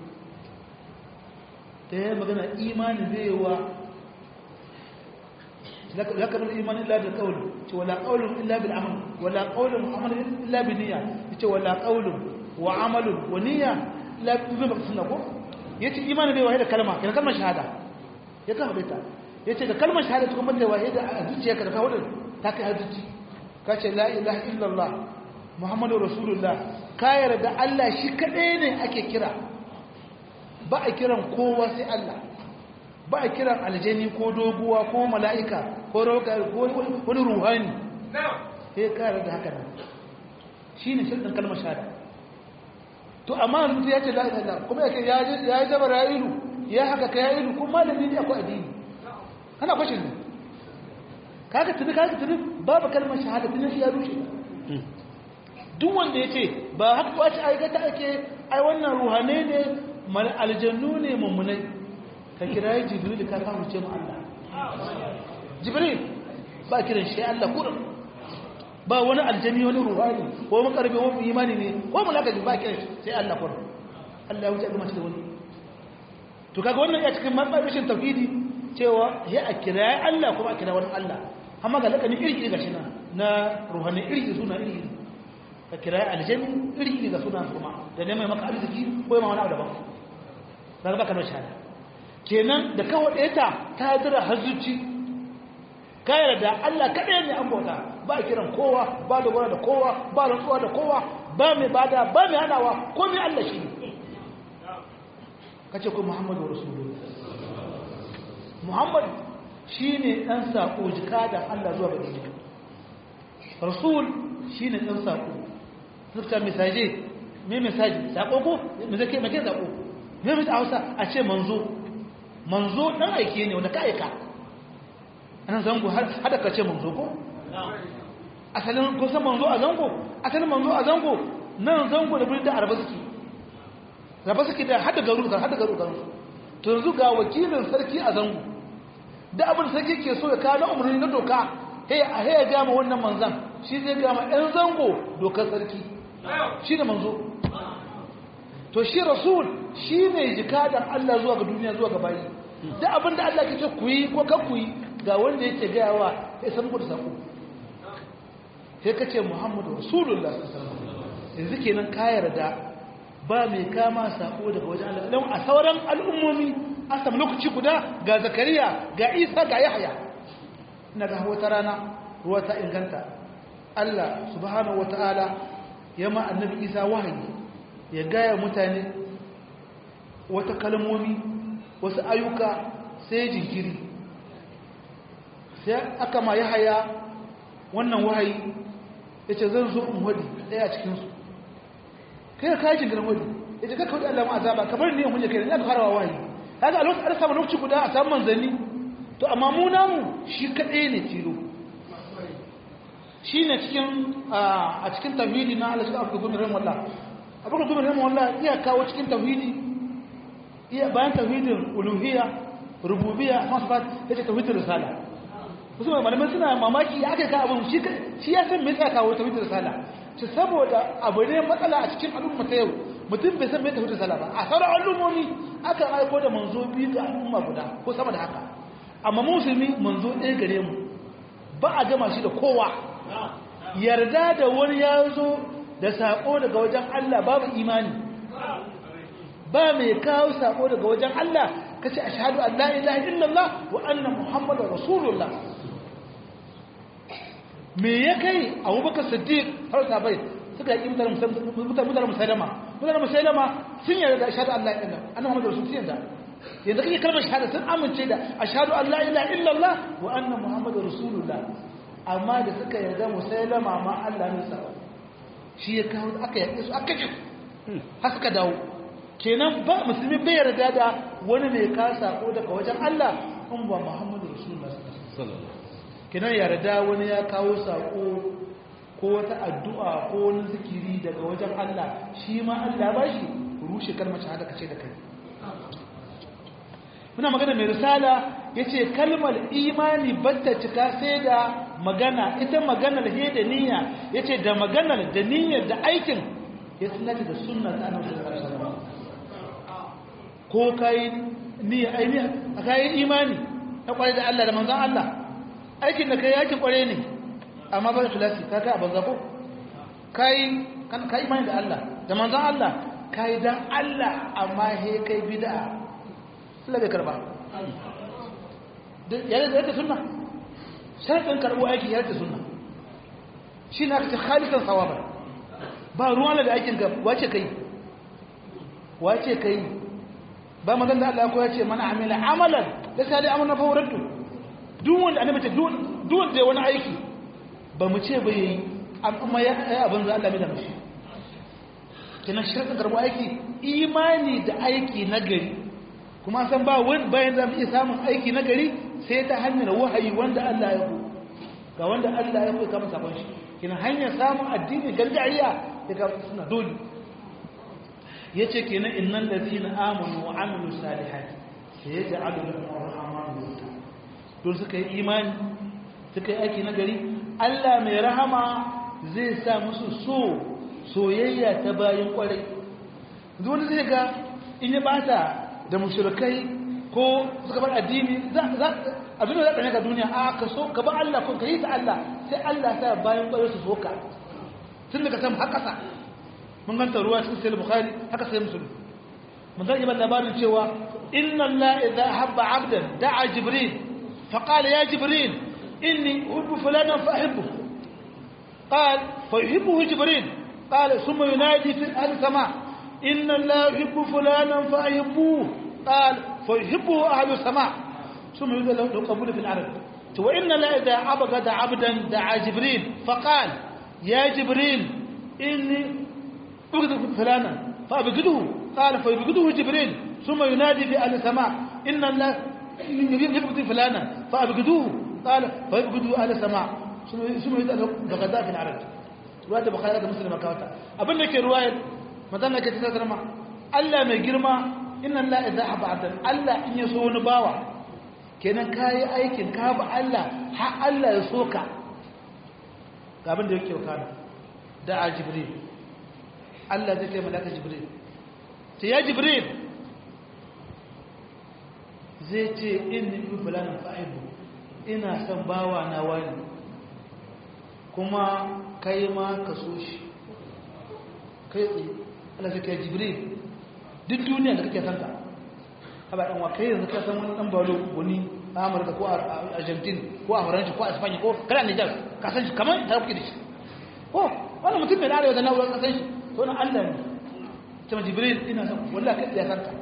ta yi magana imanin zai yi wa ya kamar imanin illa da kawul ce wala kawulun illa bil amal wala kawulun amal illa bi niyya ce wala kawulun wa amalun wa niyya illa bi zai baka sunna ko ya ce imanin zai waye da kalma yana kalmar shahada ya kan haɗe ta ya ce da kalmar shahada ta kuma da waye da a zuciya ka da kawo ta kai har zuci ka ce la ilaha illallah muhammadu rasulullah ka yarda Allah shi kaɗai ne ake kira ba a kiran kowa sai Allah ba a kiran aljani ko doguwa ko mala'ika ko rauka ko wani ruhani sai ka yarda haka nan shi ne shirɗin kalmar shahada to amma mutum ya ce la ilaha illallah kuma yake ya yi jabar ya ilu ya haka ka ya ilu kuma malami ne akwai addini ana kwashin ne kaga tuni kaga tuni babu kalmar shahada tuni shi ya rushe duk wanda ya ce ba haka ba ci aikata ake ai wannan ruhane ne aljannu ne mummunai ka kira yi jibril ka kama ce mu Allah jibril ba kiran shi Allah kurin ba wani aljani wani ruhani ko makarbe wani imani ne ko mulaka ba kiran sai Allah kurin Allah ya wuce ga mace da wani to kaga wannan ya cikin matsabishin tauhidi cewa ya a kira Allah kuma a kira wani Allah amma ga lakani iri iri gashi na na ruhani iri suna iri iri ka kira aljani iri iri ga suna kuma da neman maka arziki ko yamma wani abu daban daga baka da shahada kenan da kawo ɗaya ta ta dira hazuci ka yarda Allah kaɗai ne an bauta ba a kiran kowa ba da da kowa ba rantsuwa da kowa ba mai bada ba mai hanawa ko mai Allah shi ka ce ko Muhammadu Rasulullah Muhammad shi ne ɗan saƙo jika da Allah zuwa ga duniya Rasul shi ne ɗan saƙo suka misaje me misaji saƙo ko me zake make saƙo me mai Hausa a ce manzo manzo ɗan aike ne wanda ka aika ana zango har hada ka ce manzo ko asalin ko san manzo a zango asalin manzo a zango nan zango da birnin da arba suke raba suke da hada garu da hada garu garu to yanzu ga wakilin sarki a zango da abin sarki ke so ya kawo na umarni na doka hey a hey ga ma wannan manzan shi zai ga ma ɗan zango dokar sarki shi da manzo to shi rasul shi ne jikadan Allah zuwa ga duniya zuwa ga bayi da abin da Allah ke ce ku yi ko kan ku yi ga wanda yake gaya wa ya san gudu sako sai ka ce muhammadu rasulullah yanzu kenan ka yarda ba mai kama sako daga wajen Allah don a sauran al'ummomi an samu lokaci guda ga zakariya ga isa ga yahya ina ga wata rana ruwa ta inganta Allah subhanahu wata'ala ya ma annabi isa wahayi ya gaya mutane wata kalmomi wasu ayyuka sai jinkiri sai aka ma yahaya wannan wahayi ya ce zan zo in wadi ɗaya cikinsu kai ka yi jinkirin wadi ya ce kakka wadi Allah ma azaba kamar ne hunye kai ne aka farawa wahayi haka a lokacin samun lokaci guda a samun manzanni to amma mu namu shi kaɗai ne tilo shine cikin a cikin tauhidi na Allah subhanahu wa ta'ala wallah abubakar gumi rahimah wallah iya kawo cikin tauhidi iya bayan tauhidin uluhiyya rububiyya masfat yace tauhidin risala wasu malamai suna mamaki ya aka ka abin shi ya san me yasa kawo tauhidin risala ci saboda abu ne matsala a cikin al'umma ta yau mutum bai san me tauhidin risala ba a sauran al'ummomi aka aiko da manzo biyu ga al'umma guda ko sama da haka amma musulmi manzo ɗaya gare mu ba a gama shi da kowa yarda da wani ya zo da saƙo daga wajen Allah babu imani ba mai kawo saƙo daga wajen Allah kace ashhadu an la ilaha illallah wa anna muhammadar rasulullah me ya kai abubakar siddiq har sabai suka yi mutane musailama mutane musailama sun yarda da ashhadu an la ilaha illallah anna muhammadar rasulullah yanzu yanzu kake kalmar shahada sun amince da ashhadu an la ilaha illallah wa anna muhammadar rasulullah amma da suka yarda musailama ma Allah ne sa shi ya kawo aka yaƙe su aka jin har suka dawo kenan ba musulmi bai yarda da wani mai ka sako daga wajen Allah in ba Muhammadu Rasulullah sallallahu kenan yarda wani ya kawo sako ko wata addu'a ko wani zikiri daga wajen Allah shi ma Allah ba shi rushe kalmar shahada kace da kai muna magana mai risala yace kalmar imani batta cika sai da magana ita maganar he da niyya yace da maganar da niyyar da aikin ya sunata da sunna ta annabi sallallahu alaihi wasallam ko kai niyya ainiya kai imani ta kware da Allah da manzon Allah aikin da kai yaki kware ne amma ba ikhlasi ka kai abanza ko kai kan kai imani da Allah da manzon Allah kai dan Allah amma he kai bid'a Allah bai karba yana da yadda sunna sharɗin karɓo aiki ya yadda sunna shi na kace khalisan sawaba ba ruwan da aikin ka wace kai wace kai ba magan da Allah ko ya ce mana amila amalan da sai dai amana fawratu duk wanda annabi ce duk wanda ya wani aiki ba mu ce ba yayi amma ya abin da Allah mai da mishi kina sharɗin karɓo aiki imani da aiki na gari kuma san ba wani bayan za mu iya samun aiki na gari sai ta hanyar wahayi wanda Allah ya ku ga wanda Allah ya ku kama sabon shi kina hanyar samun addini gargajiya ya ga suna dole yace kenan innal ladina amanu wa amilu salihati sayaj'alu lahum ar-rahmanu wudda don suka yi imani suka yi aiki na gari Allah mai rahama zai sa musu so soyayya ta bayan kwarai wani zai ga in ya bata da mushrikai ko suka bar addini abin da za ka ga duniya a ka so ka ba Allah ko ka yi ta Allah sai Allah ta bayan kwarai su soka tun daga sam haka sa mun ganta ruwa cikin sai bukhari haka sai musulmi mun zai ba labarin cewa inna Allah idza habba 'abdan da'a jibril fa qala ya jibril inni uhibbu fulanan fa uhibbu قال فيحبه جبريل قال ثم ينادي في السماء إن الله يحب فلانا فأحبوه قال فيحبه أهل السماء ثم يقول له قبول في العرب وإن لا إذا أبغض عبدا دعا جبريل فقال يا جبريل إني أبغض فلانا فأبغضه قال فيبغضه جبريل ثم ينادي في أهل السماء إن الله يبغض فلانا فأبغضوه قال فيبغضه أهل السماء ثم يقول بغداء في العرب رواية بخاري مسلم كاوتا أبن لك رواية madan da ke ta zama Allah mai girma inna Allah idza haba abdan Allah in ya so wani bawa kenan kai aikin ka ba Allah har Allah ya soka ga abin da yake wakana da a jibril Allah zai kai malaka jibril ce ya jibril zai ce inni bi fulanin fa'ibu ina son bawa na wani kuma kai ma ka so shi kai tsaye Allah zai kai jibril duk duniya da kake santa haba dan wakai yanzu ka san wani dan balo wani a Amurka ko a Argentina ko a Faransa ko a Spain ko kana Niger ka san shi kamar ta kuke da shi ko wani mutum mai arewa da nawo ka san shi to na Allah ne kuma jibril ina san wallahi kai ya sanka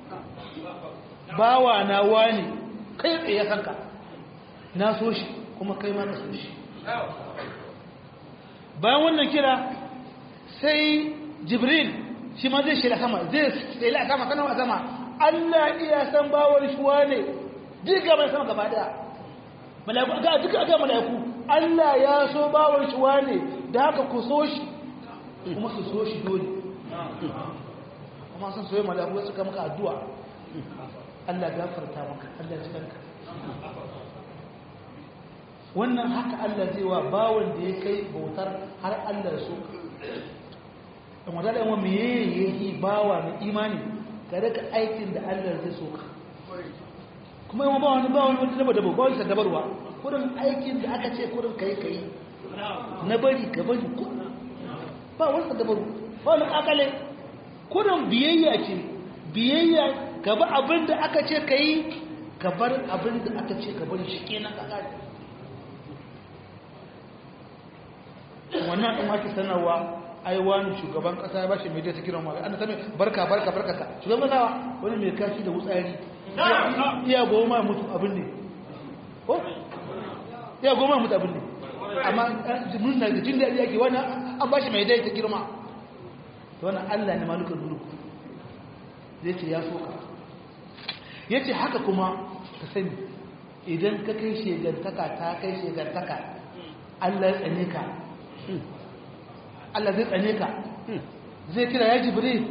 bawa na wani kai tsaye ya sanka na so shi kuma kai ma na so shi bayan wannan kira sai jibril shi ma zai shirya sama zai shirya sama sanar a sama allah iya san bawar shi wane diga mai sama gaba daya mala'iku ga duka ga mala'iku Allah ya so bawon shi wane da haka ku so shi kuma su so shi dole kuma sun soye malaku suka maka addu'a Allah gafarta maka Allah ya cikanka wannan haka Allah zai wa bawon da ya kai bautar har Allah so in wata da yawan meye yake bawa na imani ka daga aikin da Allah zai so ka kuma yawan bawa wani bawa wani daba daba bawa isa dabarwa kudin aikin da aka ce kudin kai kai na bari ka bari kudin ba wani dabaru ba wani akale kudin biyayya ce biyayya ka ba abin da aka ce ka yi ka bar abin da aka ce ka bari shi kenan kakari wannan ɗin ake sanarwa ai wani shugaban ƙasa ba shi mai ta kiran wa an sami barka barka barka ka shugaban ƙasa wani mai kashi da wutsari iya goma mutu abin ne ko iya goma mutu abin ne amma mun na da jin daɗi ake wani an ba shi mai dai ta girma wannan allah ne malukan mulku zai ce ya soka ya ce haka kuma ka sani idan ka kai shegantaka ta kai shegantaka allah ya tsane ka Allah zai tsane ka zai kira ya jibri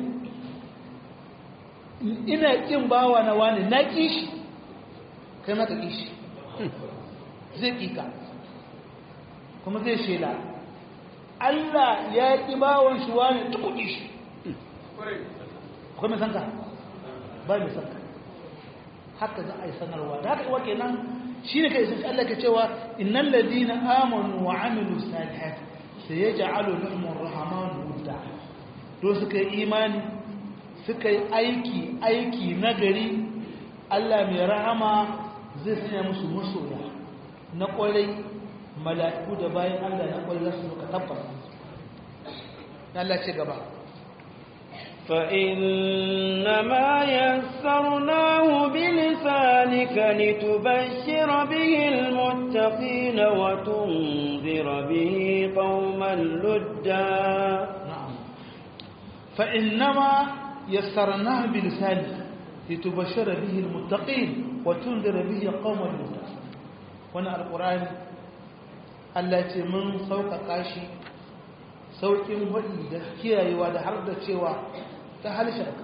ina kin bawa na wani na kishi kai maka kishi zai kika kuma zai shela Allah ya ki bawan shi wani tuku kishi akwai mai sanka ba mai sanka haka za a yi sanarwa da haka iwa kenan shi ne ka isa Allah ka cewa innan ladina amanu wa amilu salihati sai ya ja'alu lahumur rahmanu wudda to suka yi imani suka yi aiki aiki nagari Allah mai rahama zai sanya musu masoya na kwarai mala'iku da bayan Allah na kwarai za su ka tabbata Allah ce gaba فإنما يسرناه بلسانك لتبشر به المتقين وتنذر به قوما لدا نعم فإنما يسرناه بلسانك لتبشر به المتقين وتنذر به قوما لدا وانا القرآن التي من سوق قاشي sauƙin waɗi da kiyayewa da har da cewa ta halisharka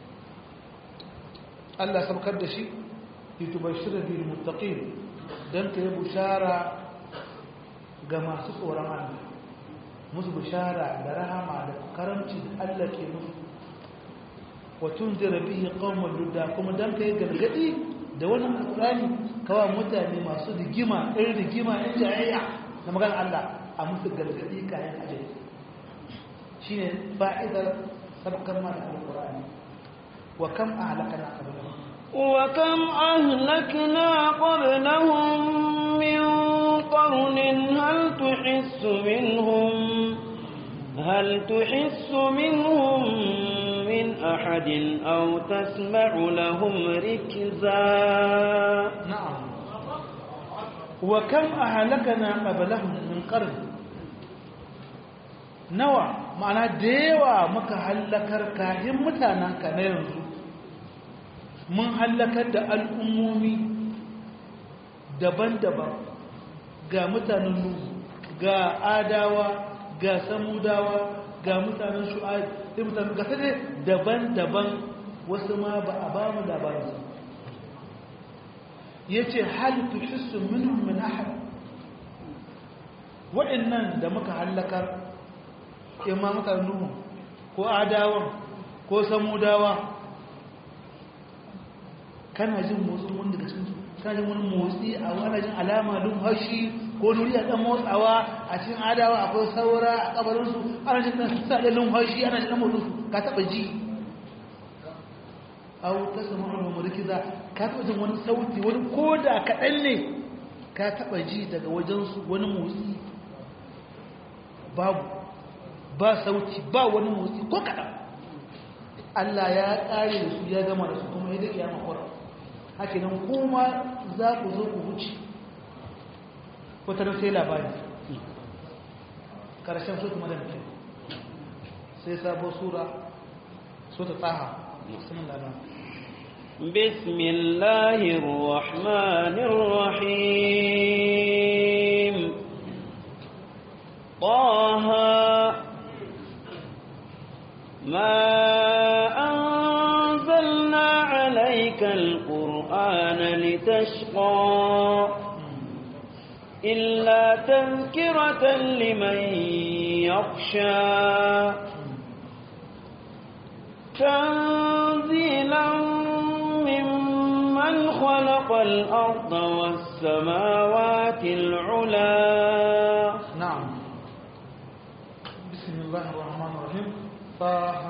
Allah saukar da shi yutubashira bil muttaqin dan ka yi bushara ga masu tsoron Allah musu bushara da rahama da karamci da Allah ke musu wa tunzira bihi qauman ludda kuma dan ka yi gargadi da wannan alqurani kawa mutane masu rigima irin rigima in jayayya da magana Allah a musu gargadi kayan ajali shine fa'idar sabkar ma da alqur'ani wa kam ahlakana qablahum wa kam ahlakna qablahum min qarnin hal tuhissu minhum hal tuhissu minhum min ahadin aw tasma'u lahum rikza na'am wa kam ahlakana qablahum min qarnin nawa ma'ana da yawa muka hallakar kayan mutanenka na yanzu mun hallakar da al'ummomi daban-daban ga mutanen nuhu ga adawa ga samudawa ga mutanen shu'ad da mutanen gasa ne daban-daban wasu ma ba a ba mu labarinsu ya ce halittu hissun minhum min ahad waɗannan da muka hallakar imma mutanen nuhu ko adawan ko samudawa kana jin motsin wani daga cikin kana jin wani motsi a wani jin alama dun hashi ko nuri a ɗan motsawa a cikin adawa akwai saura a kabarinsu ana jin ɗan sa da lumhashi ana jin ɗan motsinsu ka taɓa ji au ta samu wani murkiza ka taɓa jin wani sauti wani ko da kaɗan ne ka taɓa ji daga wajensu wani motsi babu ba sauti ba wani motsi ko kaɗan Allah ya ƙare da su ya gama da su kuma ya dake ya makwara haka nan kuma za ku zo ku wuce wata nan sai labari ƙarshen su kuma da mutum sai sabo sura so ta tsaha musamman labari بسم الله الرحمن الرحيم طه ما أنزلنا عليك القرآن لتشقى إلا تذكرة لمن يخشى تنزيلا ممن خلق الأرض والسماوات العلا نعم بسم الله الرحمن الرحيم طه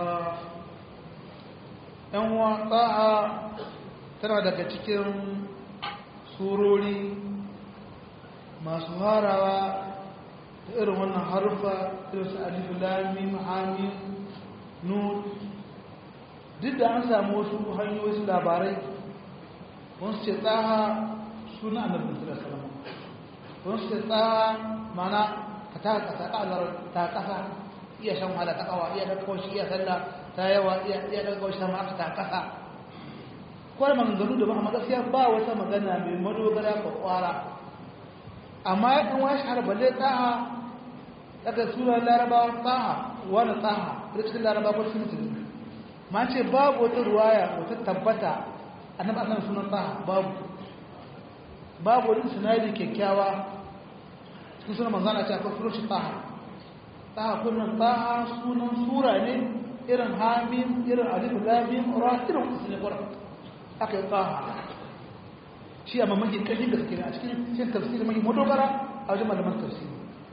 yanwa taha tana daga cikin surori masu harawa da irin wannan harufa irin su alif lamim hamim nun duk da an samu wasu hanyoyi su labarai wasu ce tsaha suna annabi sallallahu alaihi wasallam wasu ce tsaha mana ka ta kasa kalar ta kasa iya shan wahala ta kawa iya da kawai iya sallah ta yawa iya iya da kawai sama aka ta kasa kwar maganganu da ba amma gaskiya ba wata magana mai madogara ko kwara amma ya kan washi har balle tsaha daga sura larabawa tsaha wani tsaha da cikin larabawa ko cikin musulmi ma ce babu wata ruwaya wata tabbata annabi annabi sunan tsaha babu babu wani sinadi kyakkyawa cikin sunan manzana ce akwai furushi tsaha tsaha kullum tsaha sunan sura ne irin hamim irin alif lamim ra irin musulmi kwara aka yi tsaha shi a mamakin ƙarfin gaske ne a cikin cin tafsiri mai madogara a wajen malaman tafsiri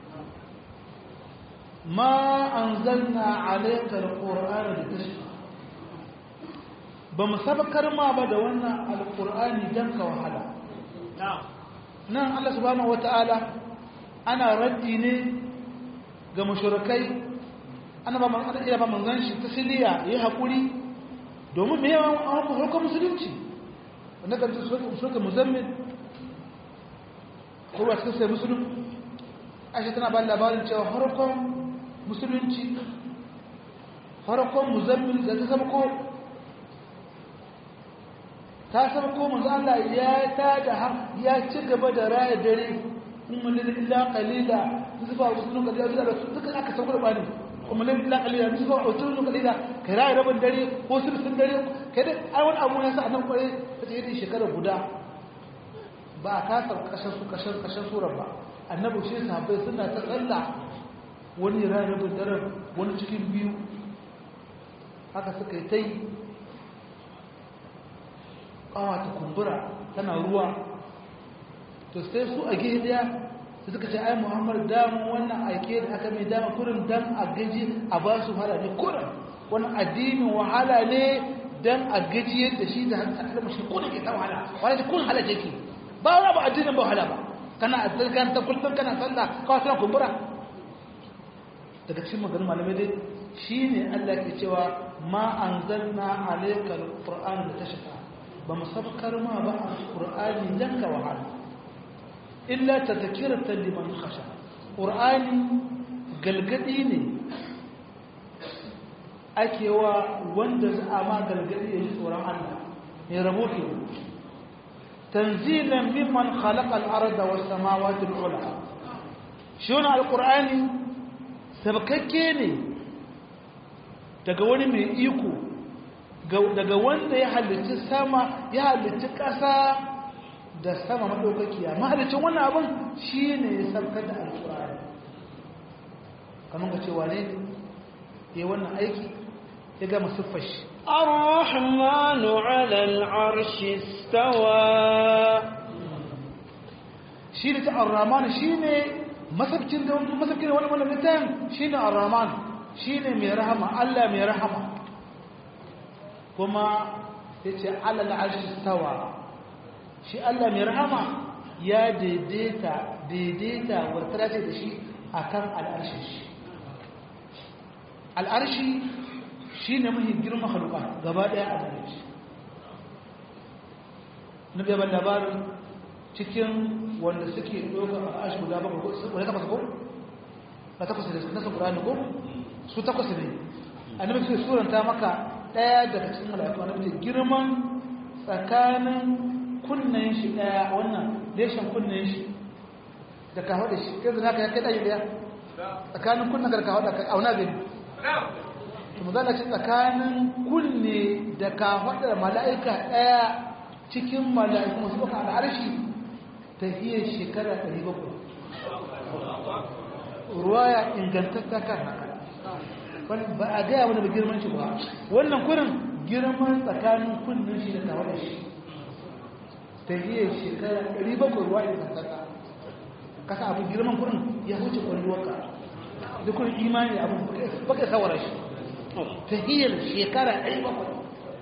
ma an zanna alaikar ƙor'ani da tashi ba mu sabakar ma ba da wannan alƙur'ani don ka wahala nan allah subhanahu wata'ala ana raddi ne ga mashurakai ana ba iya ba manzan shi ta siliya ya haƙuri domin mai yawan hukun musulunci wanda kan suka muzammin kowa cikin sai musulun ashe tana ba labarin cewa harkon musulunci harkon muzammin da ta sabko ta sabko manzo Allah ya ta da ya ci gaba da raya dare kuma lil illa qalila zuba musulun qalila da su duka aka sauko da bani kuma lil illa qalila zuba musulun qalila kai raya rabin dare ko sulsun dare kai da ai wani abu ne sa annan kware ta yi shekara guda ba a kasar kashin su kashin kashin surar ba annabi shi sahabbai suna ta tsalla wani rana rabin daren wani cikin biyu haka suka yi ta yi kawa ta kumbura tana ruwa to sai su a gehe daya su suka ce ai muhammad damu wannan aike da aka mai dama kurin dan a gaji a ba su hala ne kurin wani addinin wahala ne dan a gajiyar da shi da hankalin mashi kuna ke ta wahala wani kun hala jeki ba wani ba addinin ba wahala ba kana addinin ta kullum kana sallah kawai suna kumbura daga cikin maganin malamai dai shi ne Allah ke cewa ma an zanna alaikar ƙur'ani da ta shafa ba mu sabkar ma ba a ƙur'ani don ka wahala illa ta zakira ta liman kasha ƙur'ani galgadi ne ake wa wanda za a ma galgadi ya ji tsoron Allah mai rabo ke tanzilan mimman khalaqa al-arda was samawati al-ula shi wannan alqur'ani sabkakke ne daga wani mai iko daga wanda ya halicci sama ya halicci ƙasa da sama maɗaukakiya mahalicin wannan abin shi ne ya sabkar da alƙur'ani kamar ka cewa ne ya wannan aiki ya gama siffar shi الرحمن على العرش استوى shi ne ta arraman shi ne masabcin da wani masabcin wani wani littafin shi ne arraman shi ne mai rahama Allah mai rahama kuma ya ce alal arshi stawa shi Allah mai rahama ya daidaita daidaita wartara ce da shi a kan al'arshi shi al'arshi shi ne mahi girma haluka gaba ɗaya a gare shi na gaban labarin cikin wanda suke ɗaukar al'arshi guda bakwai ko wani takwas ko? na takwas da nasu ƙurani ko? su takwas ne annabi sai suranta maka ɗaya daga cikin mala'iku annabi ce girman tsakanin kunnen shi ɗaya wannan leshen kunnen shi da kawo da shi kai zana ka ya kai ɗaya ɗaya tsakanin kunna garka hada ka auna gani to mazala ce tsakanin kunne da ka hada mala'ika daya cikin mala'iku masu baka al'arshi ta hiyar shekara 700 ruwaya ingantatta kan haka ba a gaya wani ba girman shi ba wannan kurin girman tsakanin kunnen shi da tawar shi ta hiyar shekara 700 ruwa ingantatta kasa abu girman kurin ya huce kwalluwarka da kurin imani abu baka sawara shi ta hiyar shekara 700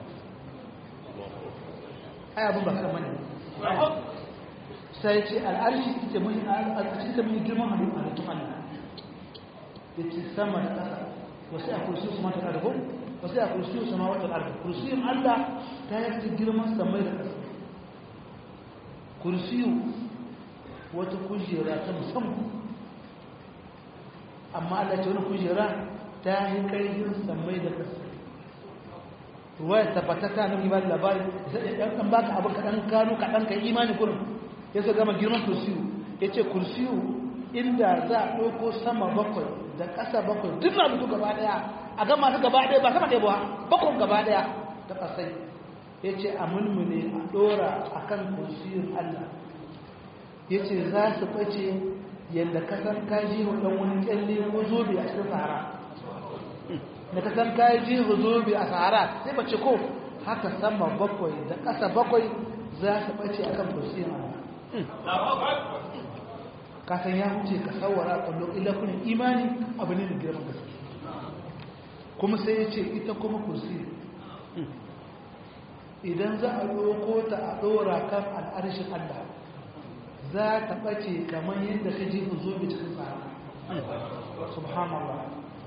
ai abin ba kan mani sai ce al'arshi ita mai al'arshi ta mai girman halittu halittun Allah ya ce sama da ƙasa wasu a kursi su mata ƙarfi wasu a kursi su ma wata ƙarfi kursiyin Allah ta yi ta girman samai da ƙasa kursiyu wata kujera ta musamman amma Allah ce wani kujera ta yi ƙarfin samai da ƙasa ruwaya tabbatata na ibadin labari ɗan baka abin kaɗan gano kaɗan ka imani kurin ya sa gama girman kursiyu ya ce kursiyu inda za a ɗauko sama bakwai da ƙasa bakwai duk na mutu gaba ɗaya a gama su gaba ɗaya ba sama ɗaya ba bakwai gaba ɗaya ta ƙasai ya ce a mulmule a ɗora a kan kursiyun allah ya ce za su ɓace yadda kasan kaji wa ɗan wani ƙyalle ko zobe a cikin sahara da kasan kaji wa zobe a sahara sai bace ko haka sama bakwai da ƙasa bakwai za su ɓace a kan kursiyun allah kasan ya huce ka tsawara kwallo ilakunan imani abu ne da girman gaske kuma sai ya ce ita kuma kursi idan za a ɗauko ta a ɗora kan al'arshin Allah za ta ɓace kamar yadda ka ji ku zobe cikin tsara subhanallah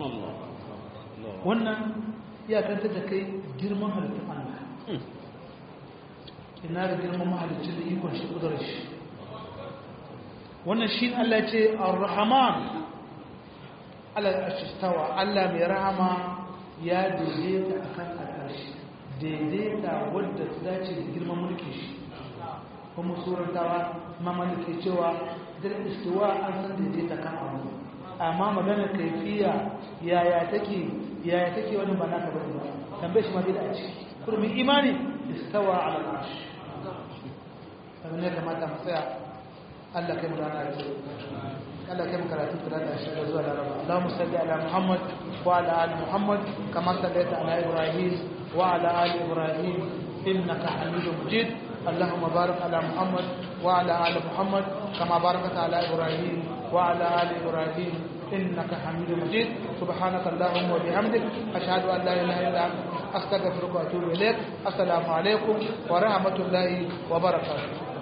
wannan iyakanta da kai girman halittun Allah ina da girman mahalicin da ikon shi ƙudurar shi wannan shi Allah ce ar-rahman Allah ashistawa Allah mai rahama ya daidaita akan al'arshi daidaita wadda ta dace da girman mulki shi kuma surantawa mamalike cewa da istiwa an san daidaita kan abu amma magana kaifiya yaya take yaya take wani ba naka bane ba tambaye shi ma bai da a ciki kurmin imani istawa ala al'arshi kamar ne kamata mu tsaya Allah kai mu rana da Allah kai mu karatu da da shi zuwa da raba Allahumma salli ala Muhammad wa ala ali Muhammad kama sallaita ala Ibrahim wa ala ali Ibrahim innaka Hamidum Majid اللهم بارك على محمد وعلى آل محمد كما باركت على إبراهيم وعلى آل إبراهيم إنك حميد مجيد سبحانك اللهم وبحمدك أشهد أن لا إله إلا أنت أستغفرك وأتوب إليك السلام عليكم ورحمة الله وبركاته